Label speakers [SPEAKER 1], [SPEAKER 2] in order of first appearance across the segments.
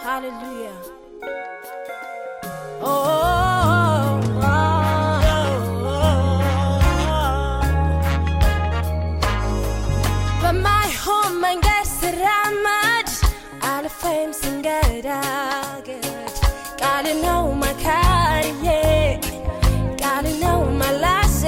[SPEAKER 1] Hallelujah. Oh, oh, oh, በማይሆን መንገድ ስራመድ አልፌም ስንገዳገድ ቃል ነው መካሪዬ ቃል ነው መላሴ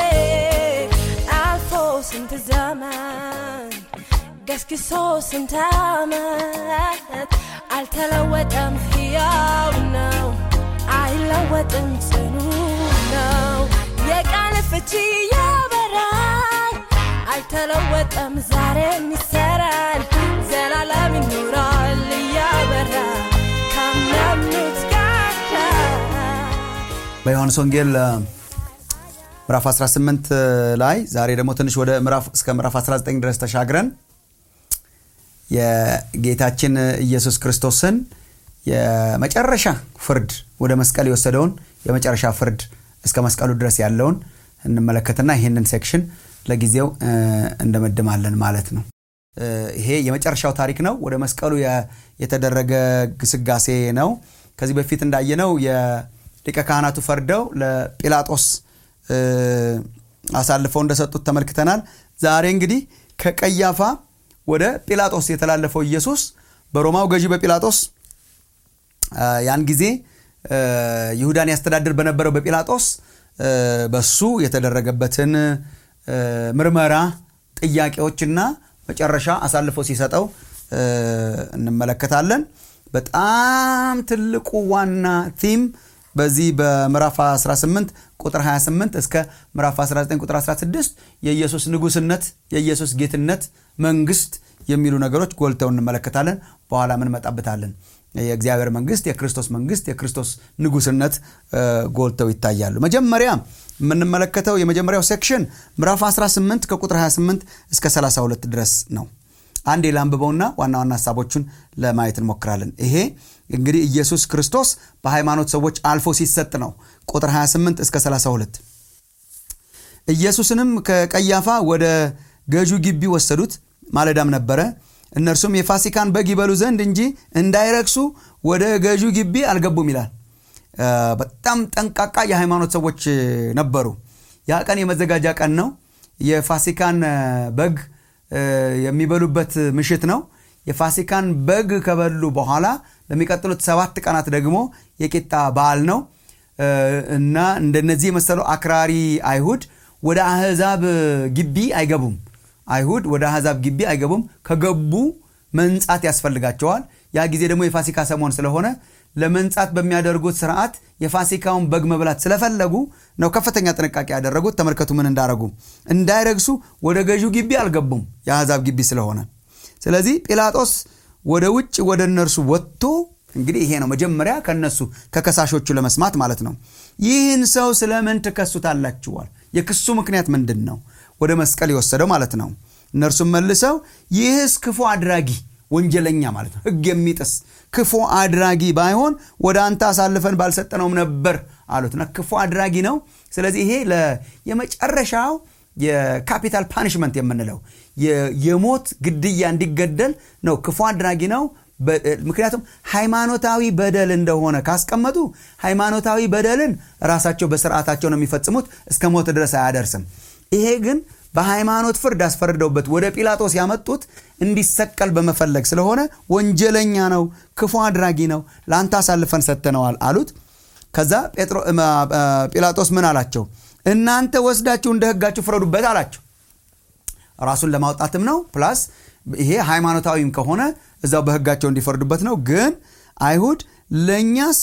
[SPEAKER 1] አልፎ ስንት ዘመን ገስግሶ ስንት ዓመት አልተለወጠም፣ ሕያው ነው፣ አይለወጥም፣ ጽኑ ነው። የቃል ፍቺ ያበራል፣ አይተለወጠም፣ ዛሬም ይሰራል፣ ዘላለም ይኖራል እያበራ ካመኑት ጋር
[SPEAKER 2] በዮሐንስ ወንጌል እ፣ ምዕራፍ 18 ላይ ዛሬ ደግሞ ትንሽ ወደ ምዕራፍ እስከ ምዕራፍ 19 ድረስ ተሻግረን የጌታችን ኢየሱስ ክርስቶስን የመጨረሻ ፍርድ ወደ መስቀል የወሰደውን የመጨረሻ ፍርድ እስከ መስቀሉ ድረስ ያለውን እንመለከትና ይህንን ሴክሽን ለጊዜው እ፣ እንደመድማለን ማለት ነው። እ፣ ይሄ የመጨረሻው ታሪክ ነው። ወደ መስቀሉ የ- የተደረገ ግስጋሴ ነው። ከዚህ በፊት እንዳየነው የሊቀ ካህናቱ ፈርደው ለጲላጦስ እ፣ አሳልፈው እንደሰጡት ተመልክተናል። ዛሬ እንግዲህ ከቀያፋ ወደ ጲላጦስ የተላለፈው ኢየሱስ በሮማው ገዢ በጲላጦስ አ፣ ያን ጊዜ እ፣ ይሁዳን ያስተዳድር በነበረው በጲላጦስ እ፣ በሱ የተደረገበትን እ፣ ምርመራ ጥያቄዎችና መጨረሻ አሳልፎ ሲሰጠው እ፣ እንመለከታለን። በጣም ትልቁ ዋና ቲም በዚህ በምዕራፍ 18 ቁጥር 28 እስከ ምዕራፍ 19 ቁጥር 16 የኢየሱስ ንጉስነት፣ የኢየሱስ ጌትነት፣ መንግስት የሚሉ ነገሮች ጎልተው እንመለከታለን። በኋላ እንመጣበታለን። የእግዚአብሔር መንግስት፣ የክርስቶስ መንግስት፣ የክርስቶስ ንጉስነት እ፣ ጎልተው ይታያሉ። መጀመሪያ የምንመለከተው የመጀመሪያው ሴክሽን ምዕራፍ 18 ከቁጥር 28 እስከ 32 ድረስ ነው። አንዴ ላንብበውና ዋና ዋና ሀሳቦቹን ለማየት እንሞክራለን። ይሄ እንግዲህ ኢየሱስ ክርስቶስ በሃይማኖት ሰዎች አልፎ ሲሰጥ ነው። ቁጥር 28 እስከ 32 ኢየሱስንም ከቀያፋ ወደ ገዡ ግቢ ወሰዱት፣ ማለዳም ነበረ። እነርሱም የፋሲካን በግ ይበሉ ዘንድ እንጂ እንዳይረክሱ ወደ ገዡ ግቢ አልገቡም ይላል። እ፣ በጣም ጠንቃቃ የሃይማኖት ሰዎች ነበሩ። ያ ቀን የመዘጋጃ ቀን ነው። የፋሲካን እ፣ በግ እ፣ የሚበሉበት ምሽት ነው። የፋሲካን በግ ከበሉ በኋላ ለሚቀጥሉት ሰባት ቀናት ደግሞ የቂጣ በዓል ነው እ፣ እና እንደነዚህ የመሰሉ አክራሪ አይሁድ ወደ አህዛብ ግቢ አይገቡም። አይሁድ ወደ አህዛብ ግቢ አይገቡም። ከገቡ መንጻት ያስፈልጋቸዋል። ያ ጊዜ ደግሞ የፋሲካ ሰሞን ስለሆነ ለመንጻት በሚያደርጉት ስርዓት የፋሲካውን በግ መብላት ስለፈለጉ ነው ከፍተኛ ጥንቃቄ ያደረጉት። ተመልከቱ ምን እንዳረጉ። እንዳይረግሱ ወደ ገዢው ግቢ አልገቡም፣ የአሕዛብ ግቢ ስለሆነ። ስለዚህ ጲላጦስ ወደ ውጭ ወደ እነርሱ ወጥቶ እንግዲህ ይሄ ነው መጀመሪያ ከነሱ ከከሳሾቹ ለመስማት ማለት ነው። ይህን ሰው ስለምን ትከሱታላችኋል? የክሱ ምክንያት ምንድን ነው? ወደ መስቀል የወሰደው ማለት ነው። እነርሱም መልሰው ይህስ ክፉ አድራጊ ወንጀለኛ ማለት ነው፣ ሕግ የሚጥስ ክፉ አድራጊ ባይሆን ወደ አንተ አሳልፈን ባልሰጠነውም ነበር አሉትና ክፉ አድራጊ ነው። ስለዚህ ይሄ ለ- የመጨረሻው የካፒታል ፓኒሽመንት የምንለው የ- የሞት ግድያ እንዲገደል ነው። ክፉ አድራጊ ነው። በ- ምክንያቱም ሃይማኖታዊ በደል እንደሆነ ካስቀመጡ ሃይማኖታዊ በደልን ራሳቸው በስርዓታቸው ነው የሚፈጽሙት፣ እስከ ሞት ድረስ አያደርስም። ይሄ ግን በሃይማኖት ፍርድ አስፈርደውበት ወደ ጲላጦስ ያመጡት እንዲሰቀል በመፈለግ ስለሆነ ወንጀለኛ ነው፣ ክፉ አድራጊ ነው፣ ለአንተ አሳልፈን ሰጥተነዋል አሉት። ከዛ ጴጥሮ- እም፣ አ፣ ጲላጦስ ምን አላቸው? እናንተ ወስዳችሁ እንደ ሕጋችሁ ፍረዱበት አላቸው። ራሱን ለማውጣትም ነው። ፕላስ ይሄ ሃይማኖታዊም ከሆነ እዛው በሕጋቸው እንዲፈርዱበት ነው። ግን አይሁድ ለእኛስ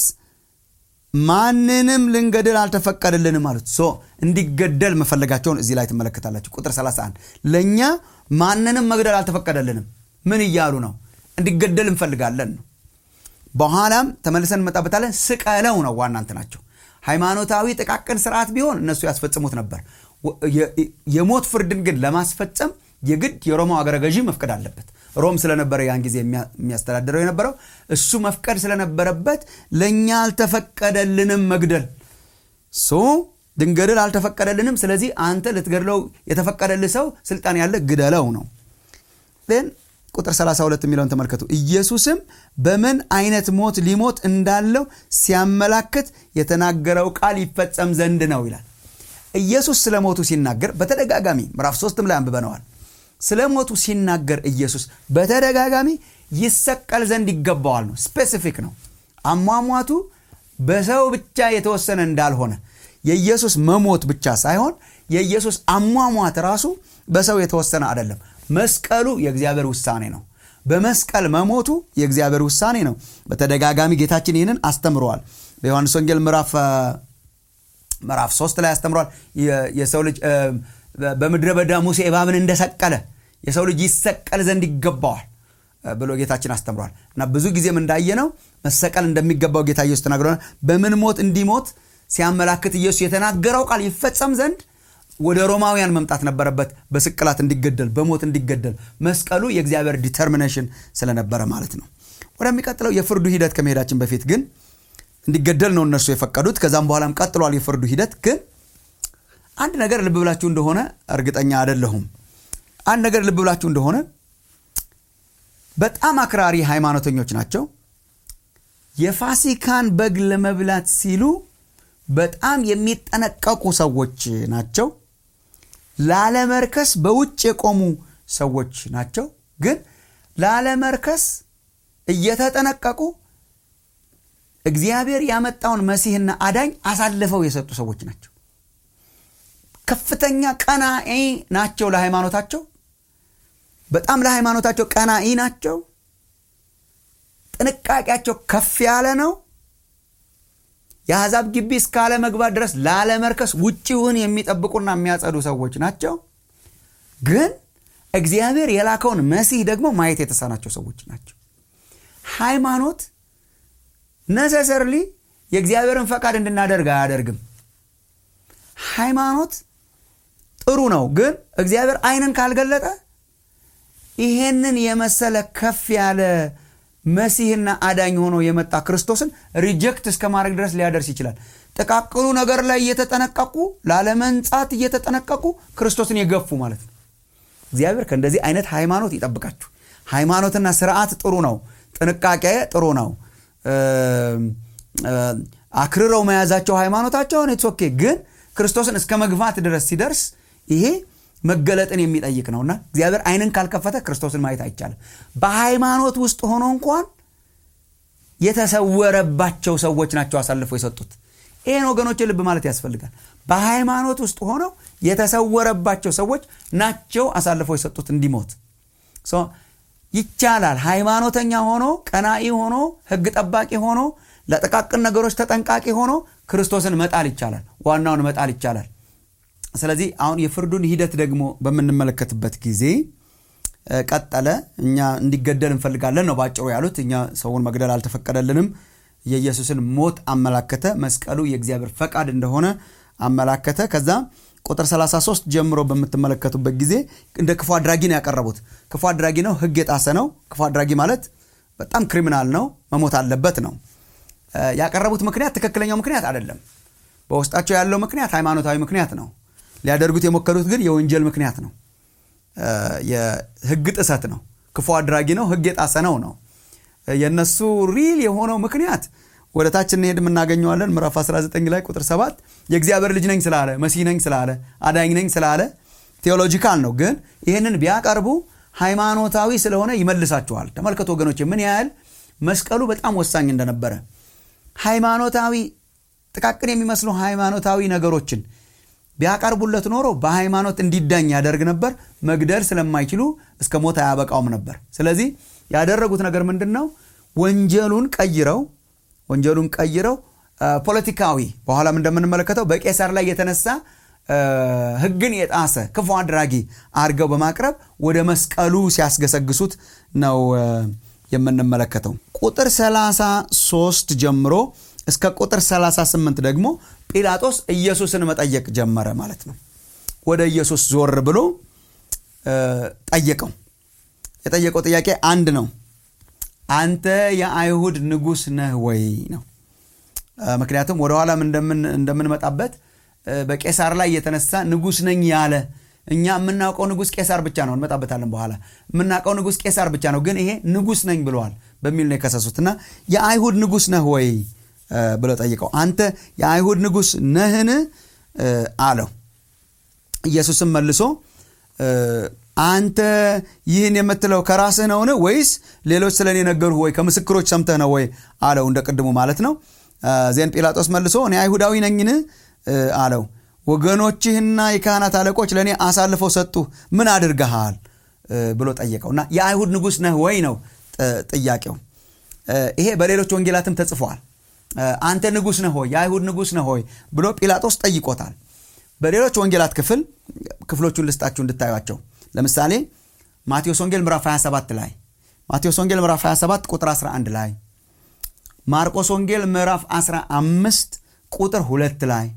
[SPEAKER 2] ማንንም ልንገድል አልተፈቀደልንም አሉት። ሶ እንዲገደል መፈለጋቸውን እዚህ ላይ ትመለከታላችሁ። ቁጥር 31 ለእኛ ማንንም መግደል አልተፈቀደልንም። ምን እያሉ ነው? እንዲገደል እንፈልጋለን ነው። በኋላም ተመልሰን እንመጣበታለን። ስቀለው ነው ዋና እንትናቸው። ሃይማኖታዊ ጥቃቅን ስርዓት ቢሆን እነሱ ያስፈጽሙት ነበር። ወ- የ- የሞት ፍርድን ግን ለማስፈጸም የግድ የሮማው አገረ ገዢ መፍቀድ አለበት። ሮም ስለነበረ ያን ጊዜ የሚያ- የሚያስተዳድረው የነበረው እሱ መፍቀድ ስለነበረበት ለእኛ አልተፈቀደልንም መግደል ሶ ድንገድል አልተፈቀደልንም። ስለዚህ አንተ ልትገድለው የተፈቀደልህ ሰው ስልጣን ያለ ግደለው ነው። ግን ቁጥር 32 የሚለውን ተመልከቱ ኢየሱስም በምን አይነት ሞት ሊሞት እንዳለው ሲያመላክት የተናገረው ቃል ይፈጸም ዘንድ ነው ይላል ኢየሱስ ስለ ሞቱ ሲናገር በተደጋጋሚ ምዕራፍ ሶስትም ላይ አንብበነዋል ስለ ሞቱ ሲናገር ኢየሱስ በተደጋጋሚ ይሰቀል ዘንድ ይገባዋል ነው ስፔሲፊክ ነው አሟሟቱ በሰው ብቻ የተወሰነ እንዳልሆነ የኢየሱስ መሞት ብቻ ሳይሆን የኢየሱስ አሟሟት ራሱ በሰው የተወሰነ አይደለም መስቀሉ የእግዚአብሔር ውሳኔ ነው በመስቀል መሞቱ የእግዚአብሔር ውሳኔ ነው በተደጋጋሚ ጌታችን ይህንን አስተምረዋል በዮሐንስ ወንጌል ምዕራፍ ምዕራፍ ሶስት ላይ አስተምሯል የሰው ልጅ በምድረ በዳ ሙሴ እባብን እንደሰቀለ የሰው ልጅ ይሰቀል ዘንድ ይገባዋል ብሎ ጌታችን አስተምሯል እና ብዙ ጊዜም እንዳየነው መሰቀል እንደሚገባው ጌታ ኢየሱስ ተናግረናል በምን ሞት እንዲሞት ሲያመላክት ኢየሱስ የተናገረው ቃል ይፈጸም ዘንድ ወደ ሮማውያን መምጣት ነበረበት በስቅላት እንዲገደል በሞት እንዲገደል መስቀሉ የእግዚአብሔር ዲተርሚኔሽን ስለነበረ ማለት ነው ወደሚቀጥለው የፍርዱ ሂደት ከመሄዳችን በፊት ግን እንዲገደል ነው እነርሱ የፈቀዱት ከዛም በኋላም ቀጥሏል የፍርዱ ሂደት ግን አንድ ነገር ልብ ብላችሁ እንደሆነ እርግጠኛ አይደለሁም አንድ ነገር ልብ ብላችሁ እንደሆነ በጣም አክራሪ ሃይማኖተኞች ናቸው የፋሲካን በግ ለመብላት ሲሉ በጣም የሚጠነቀቁ ሰዎች ናቸው ላለመርከስ በውጭ የቆሙ ሰዎች ናቸው ግን ላለመርከስ እየተጠነቀቁ እግዚአብሔር ያመጣውን መሲህና አዳኝ አሳልፈው የሰጡ ሰዎች ናቸው ከፍተኛ ቀናኢ ናቸው ለሃይማኖታቸው በጣም ለሃይማኖታቸው ቀናኢ ናቸው ጥንቃቄያቸው ከፍ ያለ ነው የአሕዛብ ግቢ እስካለ መግባት ድረስ ላለመርከስ ውጭውን የሚጠብቁና የሚያጸዱ ሰዎች ናቸው ግን እግዚአብሔር የላከውን መሲህ ደግሞ ማየት የተሳናቸው ሰዎች ናቸው ሃይማኖት ነሰሰርሊ የእግዚአብሔርን ፈቃድ እንድናደርግ አያደርግም ሃይማኖት ጥሩ ነው ግን እግዚአብሔር አይንን ካልገለጠ ይሄንን የመሰለ ከፍ ያለ መሲህና አዳኝ ሆኖ የመጣ ክርስቶስን ሪጀክት እስከ ማድረግ ድረስ ሊያደርስ ይችላል ጥቃቅኑ ነገር ላይ እየተጠነቀቁ ላለመንጻት እየተጠነቀቁ ክርስቶስን የገፉ ማለት ነው እግዚአብሔር ከእንደዚህ አይነት ሃይማኖት ይጠብቃችሁ ሃይማኖትና ስርዓት ጥሩ ነው ጥንቃቄ ጥሩ ነው አክርረው መያዛቸው ሃይማኖታቸውን ኦኬ ግን ክርስቶስን እስከ መግፋት ድረስ ሲደርስ ይሄ መገለጥን የሚጠይቅ ነውና እግዚአብሔር አይንን ካልከፈተ ክርስቶስን ማየት አይቻልም በሃይማኖት ውስጥ ሆኖ እንኳን የተሰወረባቸው ሰዎች ናቸው አሳልፈው የሰጡት ይህን ወገኖች ልብ ማለት ያስፈልጋል በሃይማኖት ውስጥ ሆነው የተሰወረባቸው ሰዎች ናቸው አሳልፈው የሰጡት እንዲሞት ይቻላል ሃይማኖተኛ ሆኖ ቀናኢ ሆኖ ህግ ጠባቂ ሆኖ ለጥቃቅን ነገሮች ተጠንቃቂ ሆኖ ክርስቶስን መጣል ይቻላል ዋናውን መጣል ይቻላል ስለዚህ አሁን የፍርዱን ሂደት ደግሞ በምንመለከትበት ጊዜ ቀጠለ እኛ እንዲገደል እንፈልጋለን ነው ባጭሩ ያሉት እኛ ሰውን መግደል አልተፈቀደልንም የኢየሱስን ሞት አመላከተ መስቀሉ የእግዚአብሔር ፈቃድ እንደሆነ አመላከተ ከዛ ቁጥር 33 ጀምሮ በምትመለከቱበት ጊዜ እንደ ክፉ አድራጊ ነው ያቀረቡት ክፉ አድራጊ ነው ህግ የጣሰ ነው ክፉ አድራጊ ማለት በጣም ክሪሚናል ነው መሞት አለበት ነው ያቀረቡት ምክንያት ትክክለኛው ምክንያት አይደለም በውስጣቸው ያለው ምክንያት ሃይማኖታዊ ምክንያት ነው ሊያደርጉት የሞከሩት ግን የወንጀል ምክንያት ነው የህግ ጥሰት ነው ክፉ አድራጊ ነው ህግ የጣሰ ነው ነው የእነሱ ሪል የሆነው ምክንያት ወደ ታች እንሄድ የምናገኘዋለን ምዕራፍ 19 ላይ ቁጥር 7 የእግዚአብሔር ልጅ ነኝ ስላለ መሲህ ነኝ ስላለ አዳኝ ነኝ ስላለ ቴዎሎጂካል ነው ግን ይህንን ቢያቀርቡ ሃይማኖታዊ ስለሆነ ይመልሳችኋል ተመልከቱ ወገኖች ምን ያህል መስቀሉ በጣም ወሳኝ እንደነበረ ሃይማኖታዊ ጥቃቅን የሚመስሉ ሃይማኖታዊ ነገሮችን ቢያቀርቡለት ኖሮ በሃይማኖት እንዲዳኝ ያደርግ ነበር መግደል ስለማይችሉ እስከ ሞት አያበቃውም ነበር ስለዚህ ያደረጉት ነገር ምንድን ነው ወንጀሉን ቀይረው ወንጀሉን ቀይረው ፖለቲካዊ በኋላም እንደምንመለከተው በቄሳር ላይ የተነሳ ህግን የጣሰ ክፉ አድራጊ አድርገው በማቅረብ ወደ መስቀሉ ሲያስገሰግሱት ነው የምንመለከተው ቁጥር 33 ጀምሮ እስከ ቁጥር 38 ደግሞ ጲላጦስ ኢየሱስን መጠየቅ ጀመረ ማለት ነው ወደ ኢየሱስ ዞር ብሎ ጠየቀው የጠየቀው ጥያቄ አንድ ነው አንተ የአይሁድ ንጉስ ነህ ወይ ነው ምክንያቱም ወደኋላም እንደምንመጣበት በቄሳር ላይ የተነሳ ንጉስ ነኝ ያለ እኛ የምናውቀው ንጉሥ ቄሳር ብቻ ነው እንመጣበታለን በኋላ የምናውቀው ንጉሥ ቄሳር ብቻ ነው ግን ይሄ ንጉሥ ነኝ ብለዋል በሚል ነው የከሰሱት እና የአይሁድ ንጉሥ ነህ ወይ ብለው ጠይቀው አንተ የአይሁድ ንጉሥ ነህን አለው ኢየሱስም መልሶ አንተ ይህን የምትለው ከራስህ ነውን ወይስ ሌሎች ስለ እኔ ነገሩህ ወይ ከምስክሮች ሰምተህ ነው ወይ አለው እንደ ቅድሙ ማለት ነው ዜን ጲላጦስ መልሶ እኔ አይሁዳዊ ነኝን አለው ወገኖችህና የካህናት አለቆች ለእኔ አሳልፈው ሰጡ ምን አድርገሃል ብሎ ጠየቀው እና የአይሁድ ንጉሥ ነህ ወይ ነው ጥያቄው ይሄ በሌሎች ወንጌላትም ተጽፏል አንተ ንጉሥ ነህ ሆይ የአይሁድ ንጉሥ ነህ ሆይ ብሎ ጲላጦስ ጠይቆታል በሌሎች ወንጌላት ክፍል ክፍሎቹን ልስጣችሁ እንድታዩቸው ለምሳሌ ማቴዎስ ወንጌል ምዕራፍ 27 ላይ ማቴዎስ ወንጌል ምዕራፍ 27 ቁጥር 11 ላይ ማርቆስ ወንጌል ምዕራፍ 15 ቁጥር 2 ላይ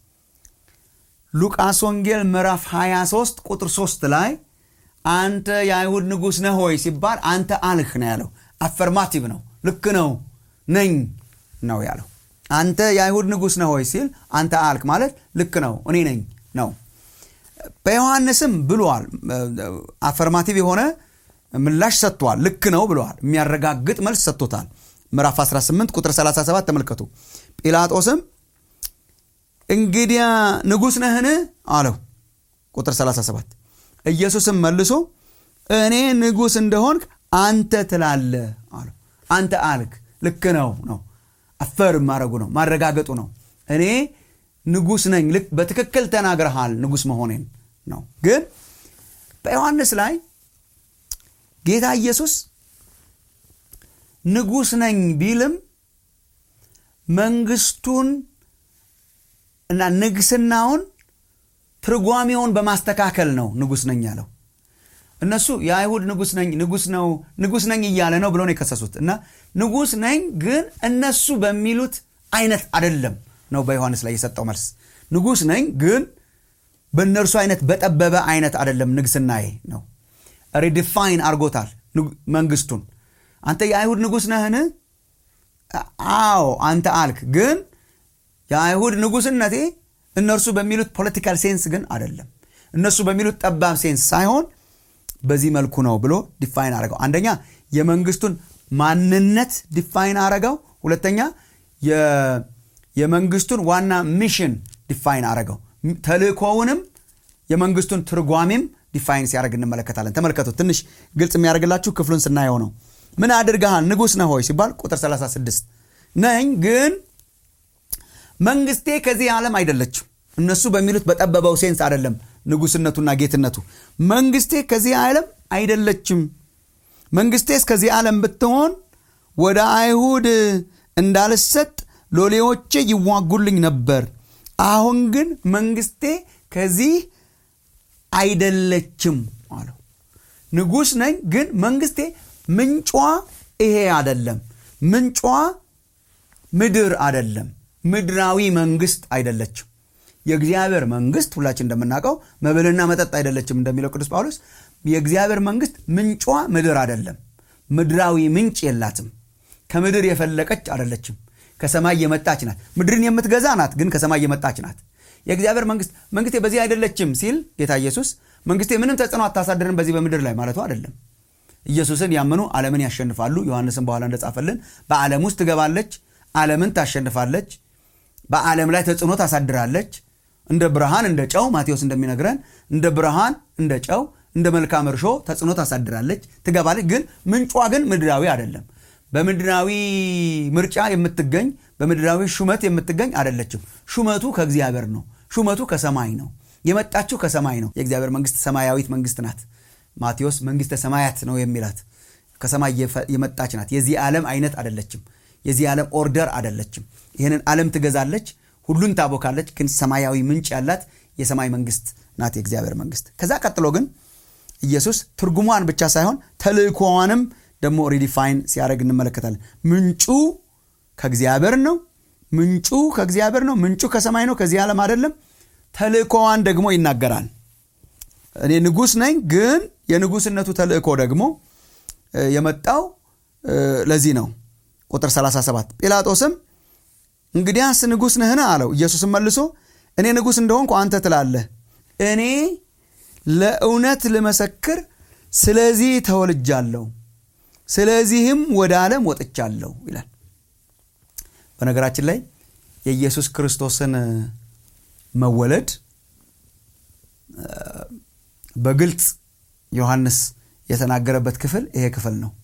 [SPEAKER 2] ሉቃስ ወንጌል ምዕራፍ 23 ቁጥር 3 ላይ አንተ የአይሁድ ንጉሥ ነህ ሆይ ሲባል አንተ አልህ ነው ያለው አፈርማቲቭ ነው ልክ ነው ነኝ ነው ያለው አንተ የአይሁድ ንጉሥ ነህ ሆይ ሲል አንተ አልክ ማለት ልክ ነው እኔ ነኝ ነው በዮሐንስም ብሏል አፈርማቲቭ የሆነ ምላሽ ሰጥቷል ልክ ነው ብለዋል የሚያረጋግጥ መልስ ሰጥቶታል ምዕራፍ 18 ቁጥር 37 ተመልከቱ ጲላጦስም እንግዲያ ንጉሥ ነህን አለው ቁጥር 37 ኢየሱስም መልሶ እኔ ንጉሥ እንደሆንክ አንተ ትላለ አለው አንተ አልክ ልክ ነው ነው አፈር ማድረጉ ነው ማረጋገጡ ነው እኔ ንጉሥ ነኝ ልክ በትክክል ተናግረሃል ንጉሥ መሆኔን ነው ግን በዮሐንስ ላይ ጌታ ኢየሱስ ንጉሥ ነኝ ቢልም መንግስቱን እና ንግስናውን ትርጓሜውን በማስተካከል ነው ንጉሥ ነኝ ያለው እነሱ የአይሁድ ንጉሥ ነኝ ንጉሥ ነው ንጉሥ ነኝ እያለ ነው ብሎ ነው የከሰሱት እና ንጉሥ ነኝ ግን እነሱ በሚሉት አይነት አደለም ነው በዮሐንስ ላይ የሰጠው መልስ ንጉሥ ነኝ ግን በእነርሱ አይነት በጠበበ አይነት አደለም ንግስናዬ ነው ሪዲፋይን አርጎታል መንግስቱን አንተ የአይሁድ ንጉሥ ነህን አዎ አንተ አልክ ግን የአይሁድ ንጉሥነቴ እነርሱ በሚሉት ፖለቲካል ሴንስ ግን አደለም እነሱ በሚሉት ጠባብ ሴንስ ሳይሆን በዚህ መልኩ ነው ብሎ ዲፋይን አረገው አንደኛ የመንግስቱን ማንነት ዲፋይን አረገው ሁለተኛ የመንግስቱን ዋና ሚሽን ዲፋይን አረገው ተልእኮውንም የመንግስቱን ትርጓሜም ዲፋይን ሲያደርግ እንመለከታለን ተመልከቱ ትንሽ ግልጽ የሚያደርግላችሁ ክፍሉን ስናየው ነው ምን አድርገሃል ንጉሥ ነህ ሆይ ሲባል ቁጥር 36 ነኝ ግን መንግስቴ ከዚህ ዓለም አይደለችም እነሱ በሚሉት በጠበበው ሴንስ አይደለም ንጉስነቱና ጌትነቱ መንግስቴ ከዚህ ዓለም አይደለችም መንግስቴስ ከዚህ ዓለም ብትሆን ወደ አይሁድ እንዳልሰጥ ሎሌዎቼ ይዋጉልኝ ነበር አሁን ግን መንግስቴ ከዚህ አይደለችም አለው ንጉሥ ነኝ ግን መንግስቴ ምንጯ ይሄ አደለም ምንጯ ምድር አደለም ምድራዊ መንግስት አይደለችም የእግዚአብሔር መንግስት ሁላችን እንደምናውቀው መብልና መጠጥ አይደለችም እንደሚለው ቅዱስ ጳውሎስ የእግዚአብሔር መንግስት ምንጯ ምድር አደለም ምድራዊ ምንጭ የላትም ከምድር የፈለቀች አደለችም ከሰማይ የመጣች ናት ምድርን የምትገዛ ናት ግን ከሰማይ የመጣች ናት የእግዚአብሔር መንግስት መንግስቴ በዚህ አይደለችም ሲል ጌታ ኢየሱስ መንግስቴ ምንም ተጽዕኖ አታሳድርን በዚህ በምድር ላይ ማለቱ አይደለም ኢየሱስን ያመኑ ዓለምን ያሸንፋሉ ዮሐንስን በኋላ እንደጻፈልን በዓለም ውስጥ ትገባለች ዓለምን ታሸንፋለች በዓለም ላይ ተጽዕኖ ታሳድራለች እንደ ብርሃን እንደ ጨው ማቴዎስ እንደሚነግረን እንደ ብርሃን እንደ ጨው እንደ መልካም እርሾ ተጽዕኖ ታሳድራለች ትገባለች ግን ምንጯ ግን ምድራዊ አይደለም በምድራዊ ምርጫ የምትገኝ በምድራዊ ሹመት የምትገኝ አይደለችም ሹመቱ ከእግዚአብሔር ነው ሹመቱ ከሰማይ ነው የመጣችው ከሰማይ ነው የእግዚአብሔር መንግስት ሰማያዊት መንግስት ናት ማቴዎስ መንግስተ ሰማያት ነው የሚላት ከሰማይ የመጣች ናት የዚህ ዓለም አይነት አይደለችም የዚህ ዓለም ኦርደር አይደለችም ይህንን ዓለም ትገዛለች ሁሉን ታቦካለች ግን ሰማያዊ ምንጭ ያላት የሰማይ መንግስት ናት የእግዚአብሔር መንግስት ከዛ ቀጥሎ ግን ኢየሱስ ትርጉሟን ብቻ ሳይሆን ተልእኮዋንም ደግሞ ሪዲፋይን ሲያደርግ እንመለከታለን ምንጩ ከእግዚአብሔር ነው ምንጩ ከእግዚአብሔር ነው ምንጩ ከሰማይ ነው ከዚህ ዓለም አይደለም ተልእኮዋን ደግሞ ይናገራል እኔ ንጉሥ ነኝ ግን የንጉስነቱ ተልእኮ ደግሞ የመጣው ለዚህ ነው ቁጥር 37 ጲላጦስም እንግዲያስ ንጉሥ ነህን አለው ኢየሱስም መልሶ እኔ ንጉሥ እንደሆንኩ አንተ ትላለህ እኔ ለእውነት ልመሰክር ስለዚህ ተወልጃለሁ ስለዚህም ወደ ዓለም ወጥቻለሁ ይላል በነገራችን ላይ የኢየሱስ ክርስቶስን መወለድ በግልጽ ዮሐንስ የተናገረበት ክፍል ይሄ ክፍል ነው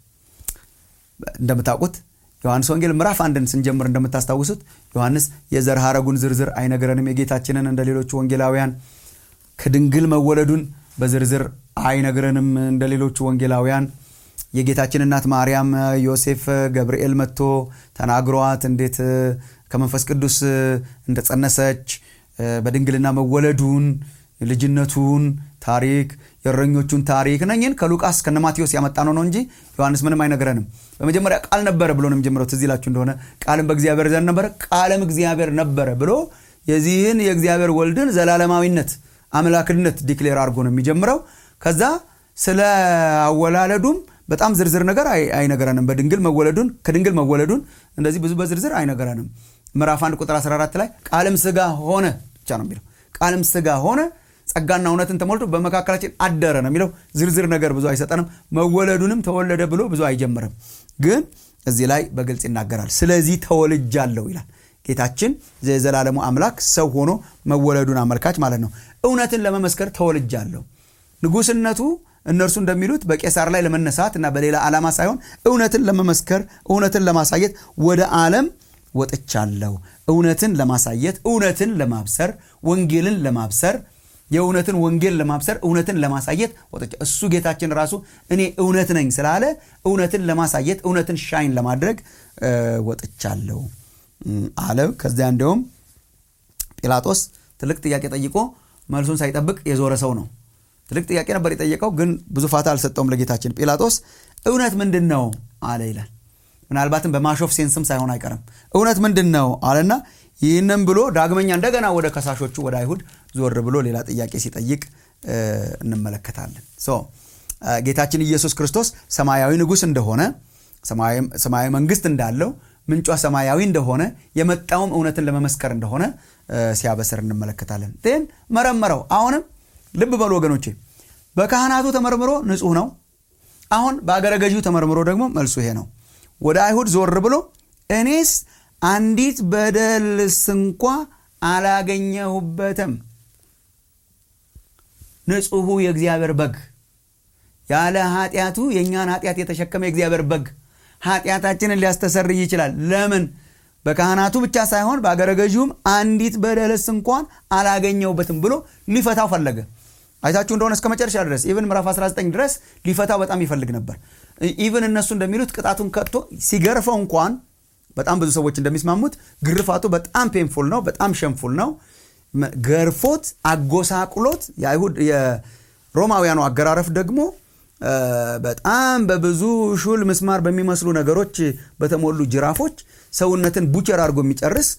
[SPEAKER 2] እንደምታውቁት ዮሐንስ ወንጌል ምዕራፍ አንድን ስንጀምር እንደምታስታውሱት ዮሐንስ የዘር ሐረጉን ዝርዝር አይነግረንም የጌታችንን እንደ ሌሎቹ ወንጌላውያን ከድንግል መወለዱን በዝርዝር አይነግረንም እንደ ሌሎቹ ወንጌላውያን የጌታችን እናት ማርያም ዮሴፍ ገብርኤል መጥቶ ተናግሯት እንዴት ከመንፈስ ቅዱስ እንደጸነሰች በድንግልና መወለዱን ልጅነቱን ታሪክ የእረኞቹን ታሪክ ነኝን ከሉቃስ ከነ ማቴዎስ ያመጣ ነው ነው እንጂ ዮሐንስ ምንም አይነግረንም በመጀመሪያ ቃል ነበረ ብሎ ነው የሚጀምረው ትዝ ይላችሁ እንደሆነ ቃልም በእግዚአብሔር ዘንድ ነበረ ቃልም እግዚአብሔር ነበረ ብሎ የዚህን የእግዚአብሔር ወልድን ዘላለማዊነት አምላክነት ዲክሌር አድርጎ ነው የሚጀምረው ከዛ ስለ አወላለዱም በጣም ዝርዝር ነገር አይነገረንም በድንግል መወለዱን ከድንግል መወለዱን እንደዚህ ብዙ በዝርዝር አይነገረንም ምዕራፍ 1 ቁጥር 14 ላይ ቃልም ስጋ ሆነ ብቻ ነው የሚለው ቃልም ስጋ ሆነ ጸጋና እውነትን ተሞልቶ በመካከላችን አደረ ነው የሚለው ዝርዝር ነገር ብዙ አይሰጠንም መወለዱንም ተወለደ ብሎ ብዙ አይጀምርም ግን እዚህ ላይ በግልጽ ይናገራል ስለዚህ ተወልጃለሁ ይላል ጌታችን የዘላለሙ አምላክ ሰው ሆኖ መወለዱን አመልካች ማለት ነው እውነትን ለመመስከር ተወልጃለሁ ንጉስነቱ እነርሱ እንደሚሉት በቄሳር ላይ ለመነሳት እና በሌላ ዓላማ ሳይሆን እውነትን ለመመስከር እውነትን ለማሳየት ወደ ዓለም ወጥቻለሁ እውነትን ለማሳየት እውነትን ለማብሰር ወንጌልን ለማብሰር የእውነትን ወንጌል ለማብሰር እውነትን ለማሳየት ወጥቻ እሱ ጌታችን ራሱ እኔ እውነት ነኝ ስላለ እውነትን ለማሳየት እውነትን ሻይን ለማድረግ ወጥቻለሁ አለ ከዚያ እንዲሁም ጲላጦስ ትልቅ ጥያቄ ጠይቆ መልሱን ሳይጠብቅ የዞረ ሰው ነው ትልቅ ጥያቄ ነበር የጠየቀው ግን ብዙ ፋታ አልሰጠውም ለጌታችን ጲላጦስ እውነት ምንድን ነው አለ ይላል ምናልባትም በማሾፍ ሴንስም ሳይሆን አይቀርም እውነት ምንድን ነው አለና ይህንም ብሎ ዳግመኛ እንደገና ወደ ከሳሾቹ ወደ አይሁድ ዞር ብሎ ሌላ ጥያቄ ሲጠይቅ እንመለከታለን ጌታችን ኢየሱስ ክርስቶስ ሰማያዊ ንጉስ እንደሆነ ሰማያዊ መንግስት እንዳለው ምንጯ ሰማያዊ እንደሆነ የመጣውም እውነትን ለመመስከር እንደሆነ ሲያበስር እንመለከታለን ን መረመረው አሁንም ልብ በሉ ወገኖቼ በካህናቱ ተመርምሮ ንጹህ ነው አሁን በአገረ ገዢው ተመርምሮ ደግሞ መልሱ ይሄ ነው ወደ አይሁድ ዞር ብሎ እኔስ አንዲት በደልስ እንኳ አላገኘሁበትም ንጹሑ የእግዚአብሔር በግ ያለ ኃጢአቱ የእኛን ኃጢአት የተሸከመ የእግዚአብሔር በግ ኃጢአታችንን ሊያስተሰርይ ይችላል ለምን በካህናቱ ብቻ ሳይሆን በአገረ ገዢውም አንዲት በደልስ እንኳን አላገኘውበትም ብሎ ሊፈታው ፈለገ አይታችሁ እንደሆነ እስከ መጨረሻ ድረስ ኢቨን ምዕራፍ 19 ድረስ ሊፈታው በጣም ይፈልግ ነበር ኢቨን እነሱ እንደሚሉት ቅጣቱን ከቶ ሲገርፈው እንኳን በጣም ብዙ ሰዎች እንደሚስማሙት ግርፋቱ በጣም ፔንፉል ነው በጣም ሸንፉል ነው ገርፎት አጎሳቁሎት የአይሁድ የሮማውያኑ አገራረፍ ደግሞ በጣም በብዙ ሹል ምስማር በሚመስሉ ነገሮች በተሞሉ ጅራፎች ሰውነትን ቡቸር አድርጎ የሚጨርስ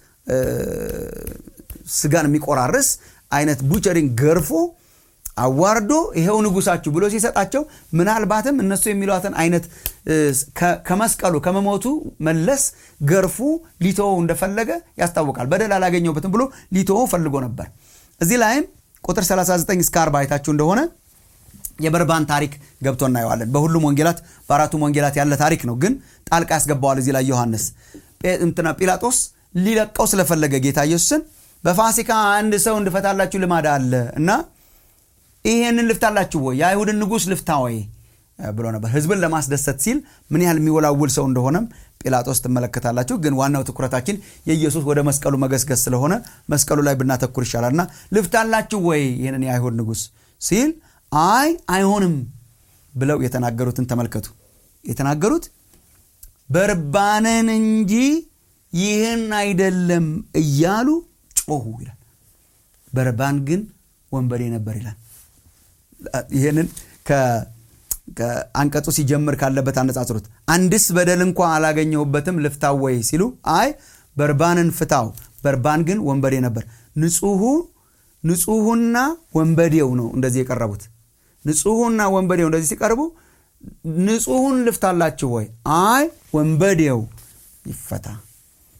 [SPEAKER 2] ስጋን የሚቆራርስ አይነት ቡቸሪንግ ገርፎ አዋርዶ ይሄው ንጉሳችሁ ብሎ ሲሰጣቸው ምናልባትም እነሱ የሚሏትን አይነት ከመስቀሉ ከመሞቱ መለስ ገርፉ ሊተወው እንደፈለገ ያስታውቃል በደል አላገኘውበትም ብሎ ሊተወው ፈልጎ ነበር እዚህ ላይም ቁጥር 39 እስከ 40 አይታችሁ እንደሆነ የበርባን ታሪክ ገብቶ እናየዋለን በሁሉም ወንጌላት በአራቱም ወንጌላት ያለ ታሪክ ነው ግን ጣልቃ ያስገባዋል እዚህ ላይ ዮሐንስ እንትና ጲላጦስ ሊለቀው ስለፈለገ ጌታ ኢየሱስን በፋሲካ አንድ ሰው እንድፈታላችሁ ልማድ አለ እና ይሄንን ልፍታላችሁ ወይ የአይሁድን ንጉሥ ልፍታ ወይ ብሎ ነበር ህዝብን ለማስደሰት ሲል ምን ያህል የሚወላውል ሰው እንደሆነም ጲላጦስ ትመለከታላችሁ ግን ዋናው ትኩረታችን የኢየሱስ ወደ መስቀሉ መገስገስ ስለሆነ መስቀሉ ላይ ብናተኩር ይሻላል እና ልፍታላችሁ ወይ ይህንን የአይሁድ ንጉሥ ሲል አይ አይሆንም ብለው የተናገሩትን ተመልከቱ የተናገሩት በርባንን እንጂ ይህን አይደለም እያሉ ጮሁ ይላል በርባን ግን ወንበዴ ነበር ይላል ይህንን አንቀጹ ሲጀምር ካለበት አነጻጽሩት አንድስ በደል እንኳ አላገኘሁበትም ልፍታው ወይ ሲሉ አይ በርባንን ፍታው በርባን ግን ወንበዴ ነበር ንጹሁ ንጹሁና ወንበዴው ነው እንደዚህ የቀረቡት ንጹሁና ወንበዴው እንደዚህ ሲቀርቡ ንጹሁን ልፍታላችሁ ወይ አይ ወንበዴው ይፈታ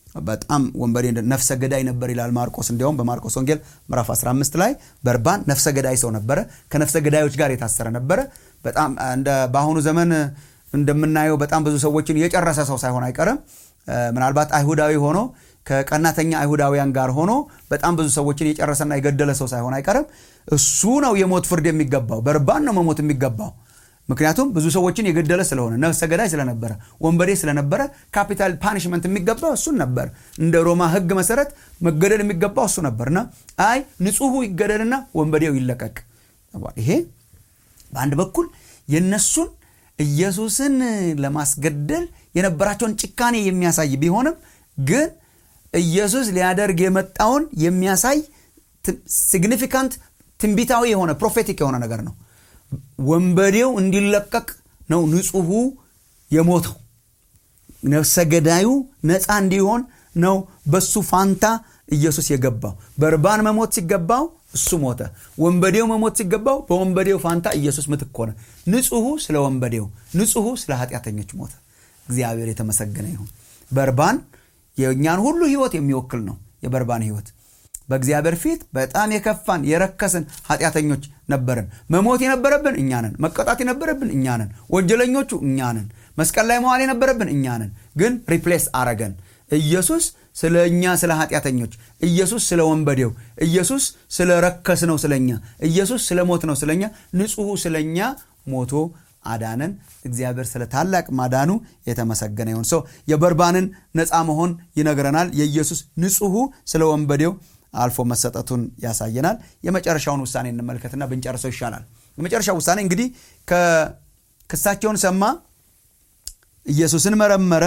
[SPEAKER 2] በጣም ወንበዴ ነፍሰ ገዳይ ነበር ይላል ማርቆስ እንዲያውም በማርቆስ ወንጌል ምዕራፍ 15 ላይ በርባን ነፍሰ ገዳይ ሰው ነበረ ከነፍሰ ገዳዮች ጋር የታሰረ ነበረ በጣም እንደ በአሁኑ ዘመን እንደምናየው በጣም ብዙ ሰዎችን የጨረሰ ሰው ሳይሆን አይቀርም ምናልባት አይሁዳዊ ሆኖ ከቀናተኛ አይሁዳውያን ጋር ሆኖ በጣም ብዙ ሰዎችን የጨረሰና የገደለ ሰው ሳይሆን አይቀርም እሱ ነው የሞት ፍርድ የሚገባው በርባን ነው መሞት የሚገባው ምክንያቱም ብዙ ሰዎችን የገደለ ስለሆነ ነፍሰ ገዳይ ስለነበረ ወንበዴ ስለነበረ ካፒታል ፓኒሽመንት የሚገባው እሱን ነበር እንደ ሮማ ህግ መሰረት መገደል የሚገባው እሱ ነበርና አይ ንጹሑ ይገደልና ወንበዴው ይለቀቅ ይሄ በአንድ በኩል የነሱን ኢየሱስን ለማስገደል የነበራቸውን ጭካኔ የሚያሳይ ቢሆንም ግን ኢየሱስ ሊያደርግ የመጣውን የሚያሳይ ሲግኒፊካንት ትንቢታዊ የሆነ ፕሮፌቲክ የሆነ ነገር ነው ወንበዴው እንዲለቀቅ ነው ንጹሑ የሞተው ነፍሰ ገዳዩ ነፃ እንዲሆን ነው በሱ ፋንታ ኢየሱስ የገባው በርባን መሞት ሲገባው እሱ ሞተ ወንበዴው መሞት ሲገባው በወንበዴው ፋንታ ኢየሱስ ምትክ ሆነ ንጹሑ ስለ ወንበዴው ንጹሑ ስለ ኃጢአተኞች ሞተ እግዚአብሔር የተመሰገነ ይሁን በርባን የእኛን ሁሉ ህይወት የሚወክል ነው የበርባን ህይወት በእግዚአብሔር ፊት በጣም የከፋን የረከስን ኃጢአተኞች ነበርን መሞት የነበረብን እኛ ነን መቀጣት የነበረብን እኛ ነን ወንጀለኞቹ እኛ ነን መስቀል ላይ መዋል የነበረብን እኛ ነን ግን ሪፕሌስ አረገን ኢየሱስ ስለ እኛ ስለ ኃጢአተኞች ኢየሱስ ስለ ወንበዴው ኢየሱስ ስለ ረከስ ነው ስለኛ ኢየሱስ ስለ ሞት ነው ስለኛ ንጹሑ ስለኛ ሞቶ አዳነን እግዚአብሔር ስለ ታላቅ ማዳኑ የተመሰገነ ይሁን ሰው የበርባንን ነፃ መሆን ይነግረናል የኢየሱስ ንጹሑ ስለ ወንበዴው አልፎ መሰጠቱን ያሳየናል የመጨረሻውን ውሳኔ እንመልከትና ብንጨርሰው ይሻላል የመጨረሻው ውሳኔ እንግዲህ ክሳቸውን ሰማ ኢየሱስን መረመረ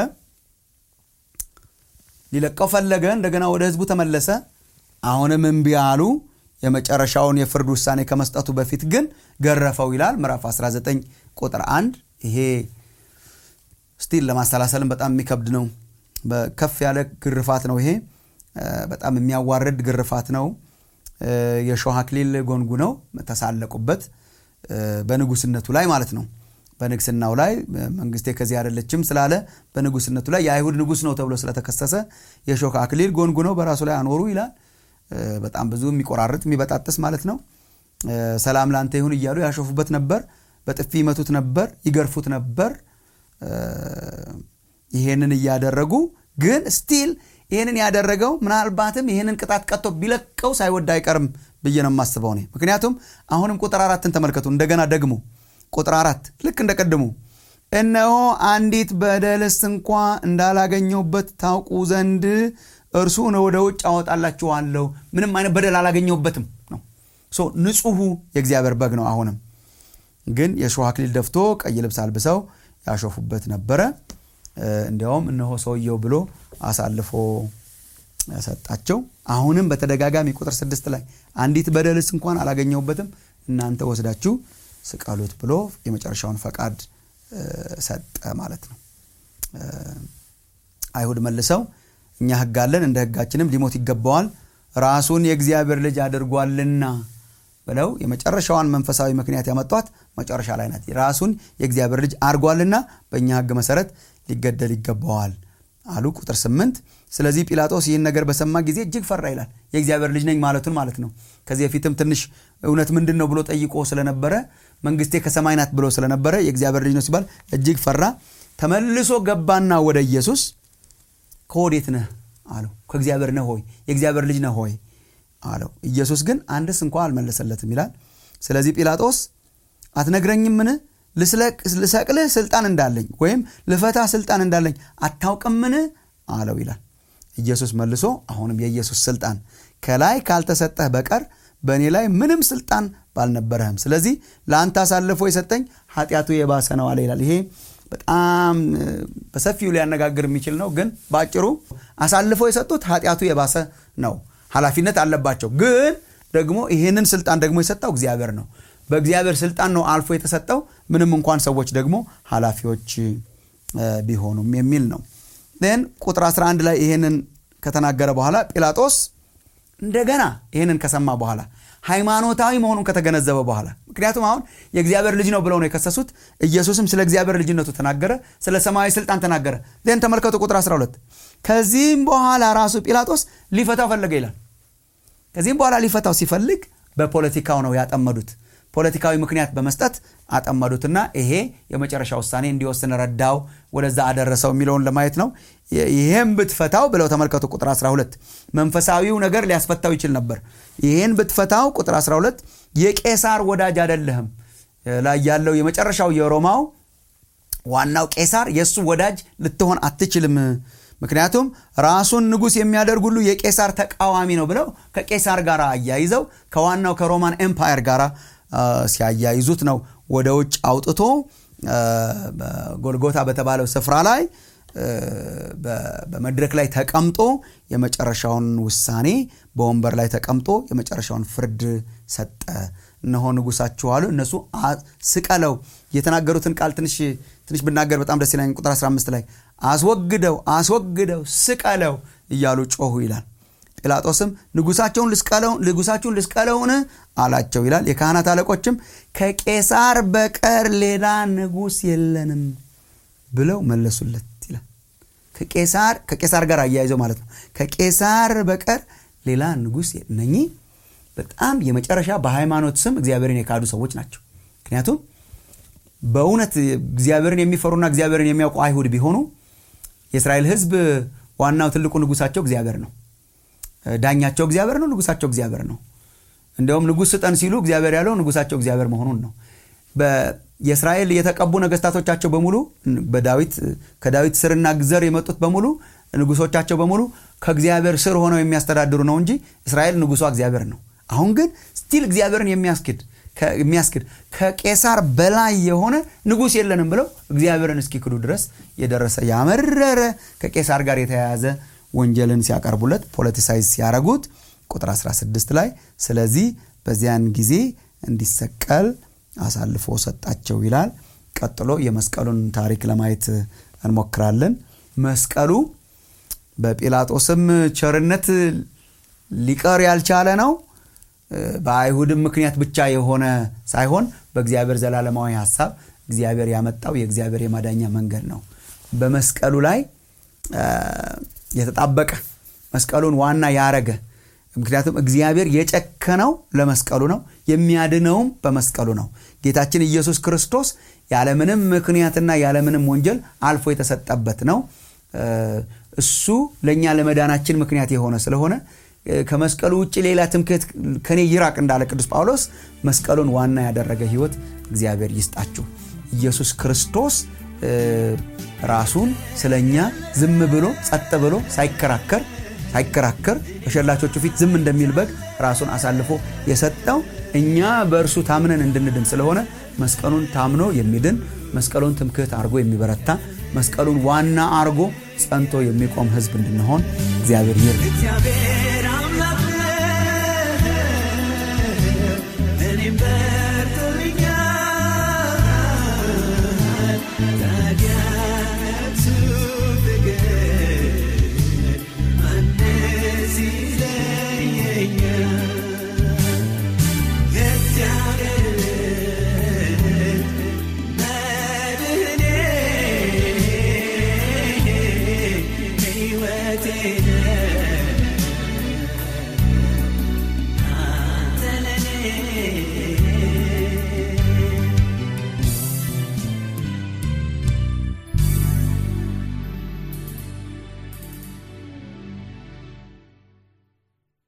[SPEAKER 2] ሊለቀው ፈለገ እንደገና ወደ ህዝቡ ተመለሰ አሁንም እምቢ አሉ የመጨረሻውን የፍርድ ውሳኔ ከመስጠቱ በፊት ግን ገረፈው ይላል ምዕራፍ 19 ቁጥር 1 ይሄ ስቲል ለማሰላሰልም በጣም የሚከብድ ነው ከፍ ያለ ግርፋት ነው ይሄ በጣም የሚያዋርድ ግርፋት ነው የሾህ አክሊል ጎንጉ ነው ተሳለቁበት በንጉስነቱ ላይ ማለት ነው በንግስናው ላይ መንግስቴ ከዚህ አይደለችም ስላለ በንጉስነቱ ላይ የአይሁድ ንጉስ ነው ተብሎ ስለተከሰሰ የሾህ አክሊል ጎንጉ ነው በራሱ ላይ አኖሩ ይላል በጣም ብዙ የሚቆራርጥ የሚበጣጥስ ማለት ነው ሰላም ላንተ ይሁን እያሉ ያሾፉበት ነበር በጥፊ ይመቱት ነበር ይገርፉት ነበር ይሄንን እያደረጉ ግን ስቲል ይህንን ያደረገው ምናልባትም ይህንን ቅጣት ቀጥቶ ቢለቀው ሳይወድ አይቀርም ብዬ ነው የማስበው እኔ ምክንያቱም አሁንም ቁጥር አራትን ተመልከቱ እንደገና ደግሞ ቁጥር አራት ልክ እንደቀድሙ እነሆ አንዲት በደልስ እንኳ እንዳላገኘውበት ታውቁ ዘንድ እርሱን ወደ ውጭ አወጣላችኋለሁ ምንም አይነት በደል አላገኘውበትም ነው ንጹሑ የእግዚአብሔር በግ ነው አሁንም ግን የሾህ አክሊል ደፍቶ ቀይ ልብስ አልብሰው ያሾፉበት ነበረ እንዲያውም እነሆ ሰውየው ብሎ አሳልፎ ሰጣቸው አሁንም በተደጋጋሚ ቁጥር ስድስት ላይ አንዲት በደልስ እንኳን አላገኘውበትም እናንተ ወስዳችሁ ስቀሉት ብሎ የመጨረሻውን ፈቃድ ሰጠ ማለት ነው አይሁድ መልሰው እኛ ህግ አለን እንደ ህጋችንም ሊሞት ይገባዋል ራሱን የእግዚአብሔር ልጅ አድርጓልና ብለው የመጨረሻዋን መንፈሳዊ ምክንያት ያመጧት መጨረሻ ላይ ናት ራሱን የእግዚአብሔር ልጅ አድርጓልና በእኛ ህግ መሰረት ሊገደል ይገባዋል አሉ ቁጥር ስምንት ስለዚህ ጲላጦስ ይህን ነገር በሰማ ጊዜ እጅግ ፈራ ይላል የእግዚአብሔር ልጅ ነኝ ማለቱን ማለት ነው ከዚህ በፊትም ትንሽ እውነት ምንድን ነው ብሎ ጠይቆ ስለነበረ መንግስቴ ከሰማይ ናት ብሎ ስለነበረ የእግዚአብሔር ልጅ ነው ሲባል እጅግ ፈራ ተመልሶ ገባና ወደ ኢየሱስ ከወዴት ነህ አለው ከእግዚአብሔር ነህ ሆይ የእግዚአብሔር ልጅ ነህ ሆይ አለው ኢየሱስ ግን አንድስ እንኳ አልመለሰለትም ይላል ስለዚህ ጲላጦስ አትነግረኝምን ልሰቅልህ ስልጣን እንዳለኝ ወይም ልፈታ ስልጣን እንዳለኝ አታውቅምን አለው ይላል ኢየሱስ መልሶ አሁንም የኢየሱስ ስልጣን ከላይ ካልተሰጠህ በቀር በእኔ ላይ ምንም ስልጣን ባልነበረህም ስለዚህ ለአንተ አሳልፎ የሰጠኝ ኃጢአቱ የባሰ ነው አለ ይላል ይሄ በጣም በሰፊው ሊያነጋግር የሚችል ነው ግን በአጭሩ አሳልፎ የሰጡት ኃጢአቱ የባሰ ነው ኃላፊነት አለባቸው ግን ደግሞ ይህንን ስልጣን ደግሞ የሰጠው እግዚአብሔር ነው በእግዚአብሔር ስልጣን ነው አልፎ የተሰጠው ምንም እንኳን ሰዎች ደግሞ ኃላፊዎች ቢሆኑም የሚል ነው ን ቁጥር 11 ላይ ይህንን ከተናገረ በኋላ ጲላጦስ እንደገና ይህንን ከሰማ በኋላ ሃይማኖታዊ መሆኑን ከተገነዘበ በኋላ ምክንያቱም አሁን የእግዚአብሔር ልጅ ነው ብለው ነው የከሰሱት ኢየሱስም ስለ እግዚአብሔር ልጅነቱ ተናገረ ስለ ሰማያዊ ስልጣን ተናገረ ን ተመልከቱ ቁጥር 12 ከዚህም በኋላ ራሱ ጲላጦስ ሊፈታው ፈለገ ይላል ከዚህም በኋላ ሊፈታው ሲፈልግ በፖለቲካው ነው ያጠመዱት ፖለቲካዊ ምክንያት በመስጠት አጠመዱትና ይሄ የመጨረሻ ውሳኔ እንዲወስን ረዳው ወደዛ አደረሰው የሚለውን ለማየት ነው ይሄም ብትፈታው ብለው ተመልከቱ ቁጥር 12 መንፈሳዊው ነገር ሊያስፈታው ይችል ነበር ይሄን ብትፈታው ቁጥር 12 የቄሳር ወዳጅ አይደለህም ላይ ያለው የመጨረሻው የሮማው ዋናው ቄሳር የእሱ ወዳጅ ልትሆን አትችልም ምክንያቱም ራሱን ንጉሥ የሚያደርግ ሁሉ የቄሳር ተቃዋሚ ነው ብለው ከቄሳር ጋር አያይዘው ከዋናው ከሮማን ኤምፓየር ጋር ሲያያይዙት ነው ወደ ውጭ አውጥቶ ጎልጎታ በተባለው ስፍራ ላይ በመድረክ ላይ ተቀምጦ የመጨረሻውን ውሳኔ በወንበር ላይ ተቀምጦ የመጨረሻውን ፍርድ ሰጠ እነሆ ንጉሳችሁ አሉ እነሱ ስቀለው የተናገሩትን ቃል ትንሽ ትንሽ ብናገር በጣም ደስ ይለኝ ቁጥር 15 ላይ አስወግደው አስወግደው ስቀለው እያሉ ጮሁ ይላል ጲላጦስም ንጉሳቸውን ልስቀለው ንጉሳችሁን ልስቀለውን አላቸው ይላል የካህናት አለቆችም ከቄሳር በቀር ሌላ ንጉስ የለንም ብለው መለሱለት ይላል ከቄሳር ከቄሳር ጋር አያይዘው ማለት ነው ከቄሳር በቀር ሌላ ንጉስ እነኚህ በጣም የመጨረሻ በሃይማኖት ስም እግዚአብሔርን የካዱ ሰዎች ናቸው ምክንያቱም በእውነት እግዚአብሔርን የሚፈሩና እግዚአብሔርን የሚያውቁ አይሁድ ቢሆኑ የእስራኤል ህዝብ ዋናው ትልቁ ንጉሳቸው እግዚአብሔር ነው ዳኛቸው እግዚአብሔር ነው ንጉሳቸው እግዚአብሔር ነው እንዲያውም ንጉስ ስጠን ሲሉ እግዚአብሔር ያለው ንጉሳቸው እግዚአብሔር መሆኑን ነው የእስራኤል የተቀቡ ነገስታቶቻቸው በሙሉ በዳዊት ከዳዊት ስርና ዘር የመጡት በሙሉ ንጉሶቻቸው በሙሉ ከእግዚአብሔር ስር ሆነው የሚያስተዳድሩ ነው እንጂ እስራኤል ንጉሷ እግዚአብሔር ነው አሁን ግን ስቲል እግዚአብሔርን የሚያስክድ የሚያስክድ ከቄሳር በላይ የሆነ ንጉስ የለንም ብለው እግዚአብሔርን እስኪክዱ ድረስ የደረሰ ያመረረ ከቄሳር ጋር የተያያዘ ወንጀልን ሲያቀርቡለት ፖለቲሳይዝ ሲያረጉት ቁጥር 16 ላይ ስለዚህ በዚያን ጊዜ እንዲሰቀል አሳልፎ ሰጣቸው ይላል ቀጥሎ የመስቀሉን ታሪክ ለማየት እንሞክራለን መስቀሉ በጲላጦስም ቸርነት ሊቀር ያልቻለ ነው በአይሁድም ምክንያት ብቻ የሆነ ሳይሆን በእግዚአብሔር ዘላለማዊ ሀሳብ እግዚአብሔር ያመጣው የእግዚአብሔር የማዳኛ መንገድ ነው በመስቀሉ ላይ የተጣበቀ መስቀሉን ዋና ያረገ ምክንያቱም እግዚአብሔር የጨከነው ለመስቀሉ ነው የሚያድነውም በመስቀሉ ነው ጌታችን ኢየሱስ ክርስቶስ ያለምንም ምክንያትና ያለምንም ወንጀል አልፎ የተሰጠበት ነው እሱ ለእኛ ለመዳናችን ምክንያት የሆነ ስለሆነ ከመስቀሉ ውጭ ሌላ ትምክህት ከኔ ይራቅ እንዳለ ቅዱስ ጳውሎስ መስቀሉን ዋና ያደረገ ህይወት እግዚአብሔር ይስጣችሁ ኢየሱስ ክርስቶስ ራሱን ስለኛ ዝም ብሎ ጸጥ ብሎ ሳይከራከር ሳይከራከር በሸላቾቹ ፊት ዝም እንደሚል በግ ራሱን አሳልፎ የሰጠው እኛ በእርሱ ታምነን እንድንድን ስለሆነ መስቀሉን ታምኖ የሚድን መስቀሉን ትምክህት አድርጎ የሚበረታ መስቀሉን ዋና አርጎ ጸንቶ የሚቆም ህዝብ እንድንሆን እግዚአብሔር ይር